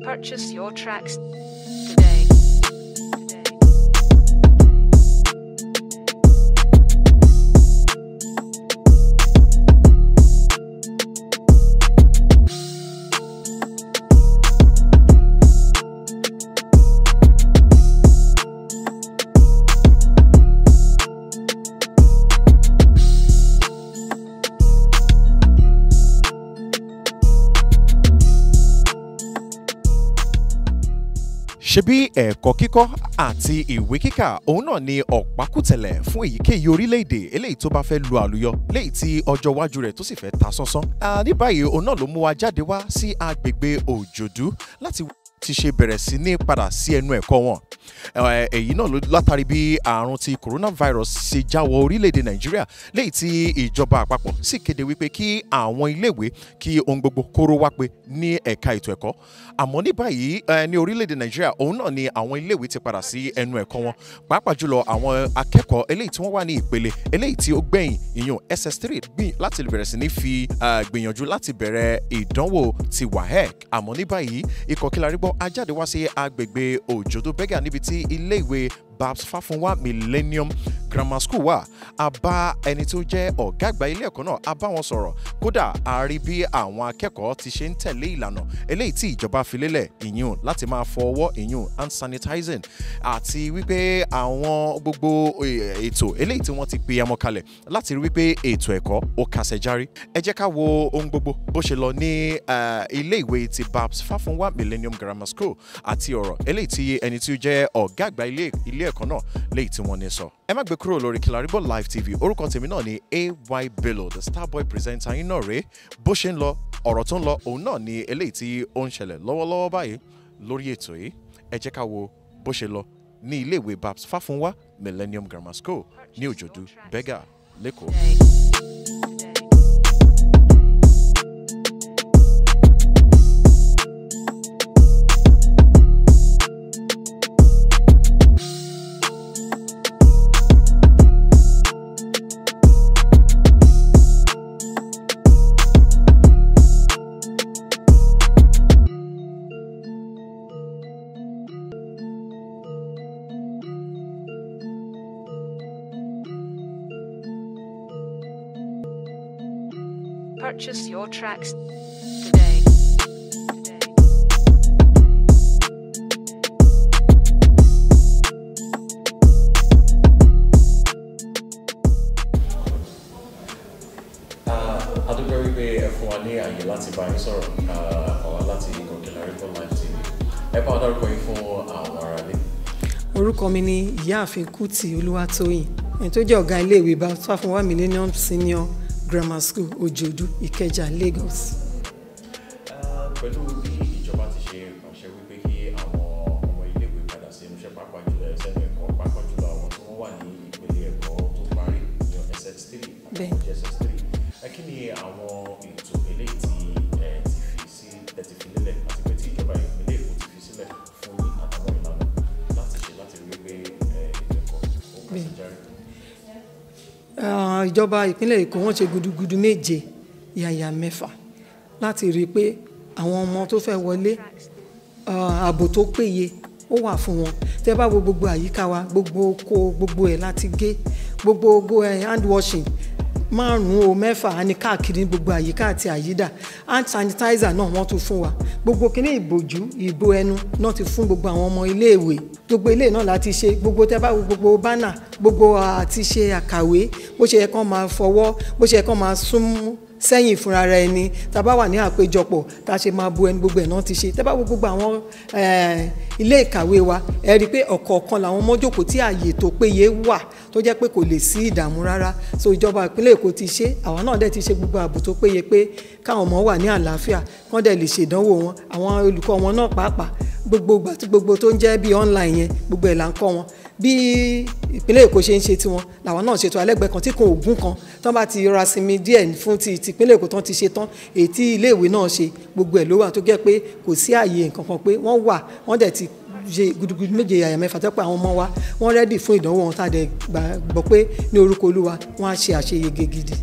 Purchase your tracks today. today. ṣebí ẹ̀kọ́ kíkọ́ àti ìwé kíkà òun náà ni ọ̀pákùtẹ̀lẹ̀ fún èyíkéyìí orílẹ̀-èdè eléyìí tó bá fẹ́ lu àlùyọ léyìí tí ọjọ́ iwájú rẹ̀ tó sì fẹ́ ta sánsán. Ah, ní báyìí òun náà ló mú wa jáde wá sí agbègbè òjòdú láti ti ṣe bẹ̀rẹ̀ sí ní padà sí ẹnu ẹ̀kọ́ wọn. Eh, èyí náà ló látàrí bí àrùn ti coronavirus ṣe jáwọ́ orílẹ̀-èdè nàìjíríà léyìí tí ìjọba àpapọ̀ sì kéde wípé kí àwọn iléèwé kí ohun gbogbo kóró wá pé ní ẹ̀ka ètò ẹ̀kọ́ àmọ́ ní báyìí eh, ní orílẹ̀-èdè nàìjíríà òun náà ni àwọn iléèwé ti padà sí ẹnu ẹ̀kọ́ wọn pàápàá jùlọ àwọn akẹ́kọ̀ọ́ eléyìí tí wọ́n wà ní ìpele eléyìí tí ó gbẹ̀yìn ìyún ss3 gbìn láti bẹ̀rẹ̀ sí ní fi ah, gbìyànjú láti bẹ̀rẹ̀ ìdánwò ti waec àmọ́ ní báyìí ikọ̀ kílarígbọ́ ajáde wá sí agbègbè òjòdó bẹ́gà níbi tí iléèwé babs fáfúnwá millennium grammar school wà a bá ẹni tó jẹ́ ọ̀gá àgbà ilé ẹ̀kọ́ náà a bá wọn sọ̀rọ̀ kódà a rí bí àwọn akẹ́kọ̀ọ́ ti ṣe ń tẹ̀lé ìlànà eléyìí tí ìjọba fi lélẹ̀ ìyún láti máa fọ ọwọ́ ìyún hand sanitizing àti wípé àwọn gbogbo eh, ètò eléyìí tí wọ́n ti pe ẹmọ kalẹ̀ láti rí wípé ètò ẹ̀kọ́ ó kàṣẹ járí ẹ jẹ́ ká wo ohun gbogbo bó ṣe lọ ní eh, ilé ìwé ti babs fáfúnwá millennium grammar school àti ọ̀rọ̀ eléyìí tí ẹni tí ó jẹ́ ọ̀gá àgbà ilé ilé ẹ̀kọ́ náà léyìí tí wọ́n ní sọ. ẹ má gbé kúrò lórí Kilarigbo live tv orúkọ tèmi náà ni ay bello the starboy presenter yín náà rèé bó ṣe ń lọ ọ̀rọ̀ tó ń lọ òun náà ni eléyìí tí ó ń ṣẹlẹ̀ lọ́wọ́lọ́wọ́ báyìí lórí ètò yìí ẹ jẹ́ ká wo bó ṣe lọ ní iléèwé babs fáfúnwá millennium grammar school ní òjòdú bẹ́gà lẹ́kọ̀ọ́. Today. Today. Purchase your tracks today. Today. adúgbò wípé ẹ fún wa ní àyè láti bá yín sọ̀rọ̀ ọ̀wá láti ikọ̀ Kilarigbo live tv ẹ bá wa dárúkọ yín fún àwọn aráalé. orúkọ mi ni ìyáàfin kùtì olúwatóyìn ẹni tó jẹ́ ọ̀gá iléèwé bá fáfúnwá millennium senior grammar school òjòdú ìkẹjà lagos. pẹ̀lú bí ìjọba ti ṣe ránṣẹ́ wípé kí àwọn ọmọ iléèwé padà sí inú iṣẹ́ pàápàá jùlọ ẹsẹ̀ ẹ̀kọ́ pàápàá jùlọ àwọn tí wọ́n wà ní ìpele ẹ̀kọ́ tó parí ní ss3 Bẹ́ẹ̀. àti ss3 ẹ kí ni àwọn ètò eléyìí tí ẹ ti fi sí ẹ ti fi lélẹ̀ àti pé tí ìjọba ìpínlẹ̀ èkó ti fi sílẹ̀ fún yín àtàwọn ìlànà láti ṣe láti rí wípé ẹ, ètò ẹ̀kọ́ ó kà sí Bẹ́ẹ̀. járe. Ah, ìjọba ìpínlẹ̀ èkó wọ́n ṣe gudugudu méje yàyà mẹ́fà láti rí i pé àwọn ọmọ tó fẹ́ wọlé ah, ààbò tó péye ó wà fún wọn tẹ́ bá wo gbogbo àyíká wa gbogbo oko gbogbo ẹ̀ láti gé gbogbo gbogbo ẹ̀ hand washing márùn-ún o mẹ́fà á ní káàkiri ní gbogbo àyíká àti àyídà hand sanitizer náà wọ́n tún fún wa gbogbo kíní ìbòjú ìbò ẹnu náà ti fún gbogbo àwọn ọmọ iléèwé gbogbo ilé náà láti ṣe gbogbo tẹ́ bá wo gbogbo bánà gbogbo àti ṣe àkàwé bó ṣe yẹ kán máa fọwọ́ bó ṣe yẹ kán máa sún sẹ́yìn fúnra ara ẹni tá a bá wà ní àpéjọpọ̀ tá a ṣe máa bu ẹni gbogbo ẹ̀ náà ti ṣe tẹ́ bá wo gbogbo àwọn eh, ilé ìkàwé wa ẹ rí i pé ọ̀kọ̀ọ̀kan làwọn ọmọ jókòó tí ààyè tó péye wà tó jẹ́ pé kò lè sí ìdààmú rárá so ìjọba ìpínlẹ̀ èkó ti ṣe àwa náà dẹ̀ ti ṣe gbogbo ààbò tó péye pé káwọn ọmọ wà ní àlàáfíà kán dẹ̀ lè ṣèdánwò wọn àwọn olùkọ́ wọn náà pàápàá gbogbo ìgbà tí gbogbo tó ń jẹ́ bí online yẹn gbogbo ẹ̀ là ń kọ́ wọn bí ìpínlẹ̀ èkó ṣe ń ṣe tiwọn làwọn náà ṣètò alẹ́gbẹ̀ẹ́ kan tí kò ògún kan tán bá ti rọra sinmi díẹ̀ fún ti tìpínlẹ̀ èkó tán ti ṣe tán èyí tí iléèwé náà ṣe gbogbo ẹ̀ ló wà tó jẹ́ pé kò sí ààyè nǹkan kan pé wọ́n wà wọ́n dẹ̀ ti ṣe gudugudu méje yàyà mẹ́fà tó pé àwọn ọmọ wa wọ́n rẹ́dì fún ìdánwò wọn tá a dẹ̀ gbàgbọ́ pé ní orúkọ olúwa wọ́n á ṣe àṣeyege gidi.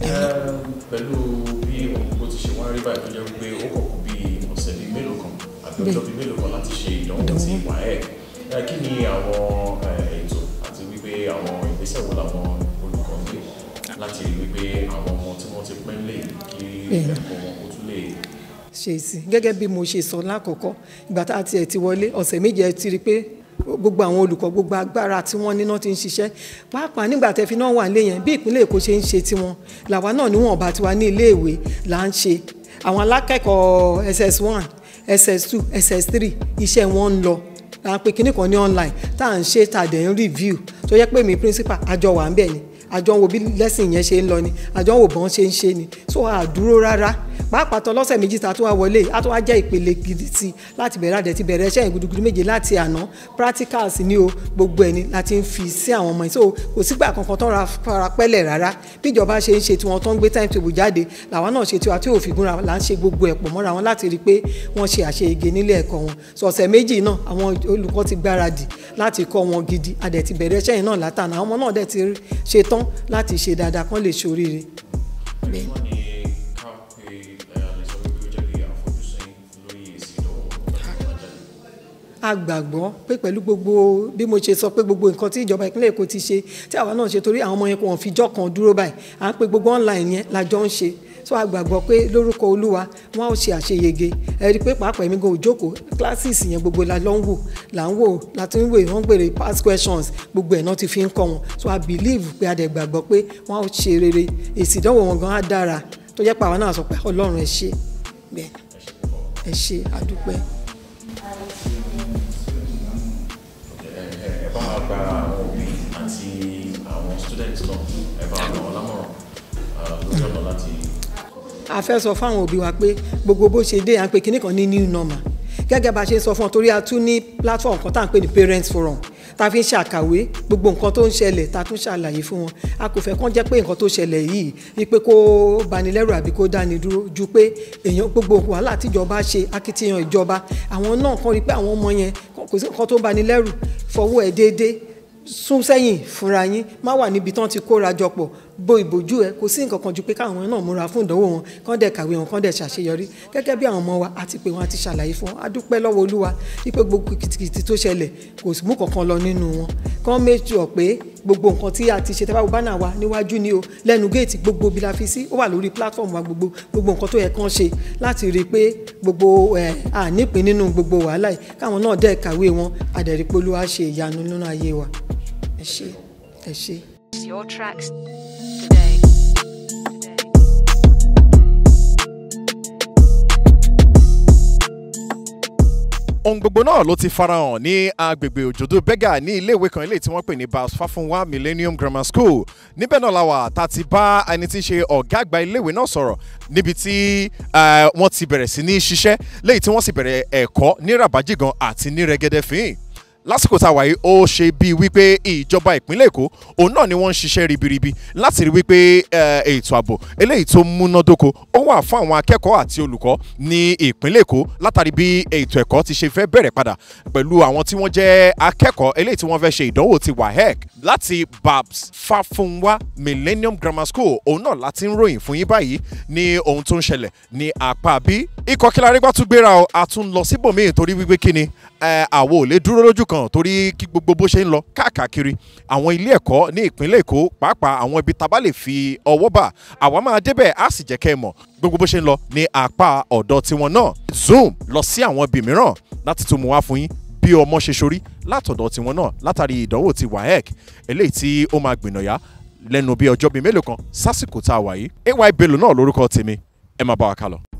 pẹ̀lú bí ohun gbogbo ti ṣe wá rí báyìí tó jẹ́ wípé ó kọ̀ kú bí ọ̀sẹ̀ bíi mélòó kan àti ọjọ́ bíi mélòó kan láti ṣe ìdánwò ti waec ẹ kí ni àwọn ẹ, ètò àti wípé àwọn ìgbésẹ̀ wo làwọn olùkọ́ gbé láti rí wípé àwọn ọmọ tí wọ́n ti pẹ́ lè kí Bẹ́ẹ̀ni. ẹ̀kọ́ wọn kó tún lè ṣe sí gẹ́gẹ́ bí mo ṣe sọ lákọ̀ọ́kọ́ ìgbà tá a tiẹ̀ ti wọlé ọ̀sẹ̀ méje ẹ ti rí i pé gbogbo àwọn olùkọ́ gbogbo agbára tí wọ́n níná ti ń ṣiṣẹ́ pàápàá nígbà tẹ́ fi náà wà nílé yẹn bí ìpínlẹ̀ èkó ṣe ń ṣe tiwọn làwa náà níwọ̀nba tiwa ní iléèwé là ń ṣe àwọn alákẹ́kọ̀ọ́ ss1 ss2 ss3 iṣẹ́ wọn ń lọ à ń pe kinní kan ní online tá à ń ṣe tá a dẹ̀ ń review tó yẹ pé mi principal àjọ wà ń bẹ̀ ni àjọ ń wo bí lẹ́sìn yẹn ṣe ń lọ ni àjọ ń wo bọ́n ṣe ń ṣe ni so àdúró rárá pàápàá tán lọ́sẹ̀ méjì tá a tún wá wọlé a tún wá jẹ́ ìpele gidi sí i láti bẹ̀rẹ̀ àdẹ̀ ti bẹ̀rẹ̀ iṣẹ́ yẹn gudugudu méje láti àná practicals ni o gbogbo ẹni láti ń fi sí àwọn ọmọ yìí so kò sígbà kankan tán ra fara pẹ́lẹ̀ rárá bíjọba ṣe ń ṣe tiwọn tó ń gbé time table jáde làwọn náà ṣe tiwa tí ò fi gúnra là ń ṣe gbogbo ẹ̀ pọ̀ mọ́ra wọn láti rí i pé wọ́n ṣe àṣeyege nílé ẹ̀kọ́ wọn so ọ̀sẹ̀ méjì náà àwọn olùkọ́ ti gbáradì láti kọ́ wọn gidi àdẹ̀ ti bẹ̀rẹ̀ iṣẹ́ yẹn náà látàná àwọn ọmọ náà dẹ̀ ti ṣe tán láti ṣe dáadáa kán lè ṣoríire. Bẹ́ẹ̀. wọ́n ní ká pé ẹ lè sọ wípé ó jẹ́ bí àfojúsùn lórí èsì ìdánwò ọ̀gá tó máa jáde. a gbàgbọ́ pé pẹ̀lú gbogbo bí mo ṣe sọ pé gbogbo nǹkan tí ìjọba ìpínlẹ̀ èkó ti ṣe tí àwa náà ṣe torí àwọn ọmọ yẹn kò wọ́n fi jọ́ kan dúró báyìí à ń pe gbogbo online yẹn lájọ ń ṣe so a gbàgbọ́ pé lórúkọ olúwa wọn ò ṣe àṣeyege ẹ rí i pé pàápàá èmi gan òjókòó classes yẹn gbogbo la lọ ń wò là ń wò láti ń wò wọ́n gbèrè past questions gbogbo ẹ̀ náà ti fi ń kọ́ wọn so I believe pé a dẹ̀ gbàgbọ́ pé wọ́n ò ṣe rere èsì ìdánwò wọn gan á dára tó jẹ́ pé àwa náà sọ pé ọlọ́run ẹ ṣé bẹ́ẹ̀ ẹ ṣé àdúpẹ́. ẹ ẹ bá wa gba àwọn òbí àti àwọn students náà ẹ bá wa gbà wọn lámọ̀ràn ah, lórí ọ̀nà láti a fẹ́ sọ fáwọn òbí wa pé gbogbo bó ṣe dé à ń pe kinní kan ní new normal gẹ́gẹ́ bá a ṣe ń sọ fún ọ torí a tún ní platform kan tá à ń pè ní parents forum tá a fi ń ṣàkàwé gbogbo nǹkan tó ń ṣẹlẹ̀ tá a tún ṣàlàyé fún wọn a kò fẹ́ kán jẹ́ pé nǹkan tó ṣẹlẹ̀ yìí wípé kó banilẹ́rù àbí kó dáni dúró ju pé èèyàn gbogbo wàhálà tíjọba ṣe akitiyan ìjọba àwọn náà kàn rí pé àwọn ọmọ yẹn kò sí nǹkan tó banilẹ́rù fọwọ́ ẹ̀ déédéé sún sẹ́yìn fúnra yín má wà níbi tán ti kóra jọ pọ̀ bo ìbòjú ẹ kò sí nǹkan kan ju pé káwọn náà múra fún ìdánwò wọn kán dẹ̀ kàwé wọn kán dẹ̀ ṣàṣeyọrí gẹ́gẹ́ bí àwọn ọmọ wa àti pé wọn àti ṣàlàyé fún wọn a dúpẹ́ lọ́wọ́ olúwa wípé gbogbo kìtìkìtì tó ṣẹlẹ̀ kò mú kankan lọ nínú wọn kán méjì ọ̀ pé gbogbo nǹkan tí a ti ṣe tẹ́fà bánà wa níwájú ni o lẹ́nu géètì gbogbo bí la fi sí ó wà lórí platform wa gbogbo gbogbo nǹkan tó yẹ kán ṣe láti rí i pé gbogbo ẹ̀ ànípín nínú gbogbo wàhálà yìí káwọn náà dẹ̀ kàwé wọn àdẹ̀rí pé olúwa ṣe ìyanu nínú ayé wa ẹ ṣé ẹ ṣé. Your tracks today. Today. ohun gbogbo náà ló ti farahàn ní agbègbè òjòdó bẹ́gà ní iléèwé kan eléyìí tí wọ́n pè ní Babs Fáfúnwá Millennium Grammar School níbẹ̀ náà la wà tá a ti bá ẹni tí ń ṣe ọ̀gá àgbà iléèwé náà sọ̀rọ̀ níbi tí eh, wọ́n ti bẹ̀rẹ̀ sí ní ṣiṣẹ́ léyìí tí wọ́n sì bẹ̀rẹ̀ ẹ̀kọ́ ní Ràbájìgan àti ní Rẹ́gẹ́dẹ́ fín lásìkò tá a wà yìí ó ṣe bíi wípé ìjọba ìpínlẹ̀ èkó òun náà ni wọ́n ń ṣiṣẹ́ ribiribi láti rí wípé eh, ètò ààbò eléyìí tó múnádóko ó wà fún àwọn akẹ́kọ̀ọ́ àti olùkọ́ ní ìpínlẹ̀ èkó látàrí bí ètò ẹ̀kọ́ ti ṣe fẹ́ bẹ̀rẹ̀ padà pẹ̀lú àwọn tí wọ́n jẹ́ akẹ́kọ̀ọ́ eléyìí tí wọ́n fẹ́ ṣe ìdánwò ti WAEC láti Babs Fáfúnwá Millennium Grammar School òun náà láti ń ròyìn fún yín báyìí ní ohun tó ń ṣẹlẹ̀ ní apá bí ikọ̀ kílárégbá tún gbéra o a tún lọ síbòmíì torí wípé kíni ẹ àwo ò lè dúró lójú kan torí kí gbogbo bó ṣe ń lọ káàkiri àwọn ilé ẹ̀kọ́ ní ìpínlẹ̀ èkó pàápàá àwọn ibi tá a bá lè fi ọwọ́ bà àwa máa débẹ̀ á sì jẹ́ kẹ́ ẹ mọ̀ gbogbo bó ṣe ń lọ ní apá ọ̀dọ̀ tiwọn náà zoom lọ sí àwọn ibì mìíràn láti tún mú wá fún yín bí ọmọ ṣe ṣorí látọ̀dọ̀ tiwọn náà látàrí ìdánwò ti WAEC eléyìí tí ó máa gbìnàyà lẹ́nu bí ọjọ́ bíi mélòó kan sásìkò tá a wà yìí ay bello náà lórúkọ tèmi ẹ máa bá wa kálọ.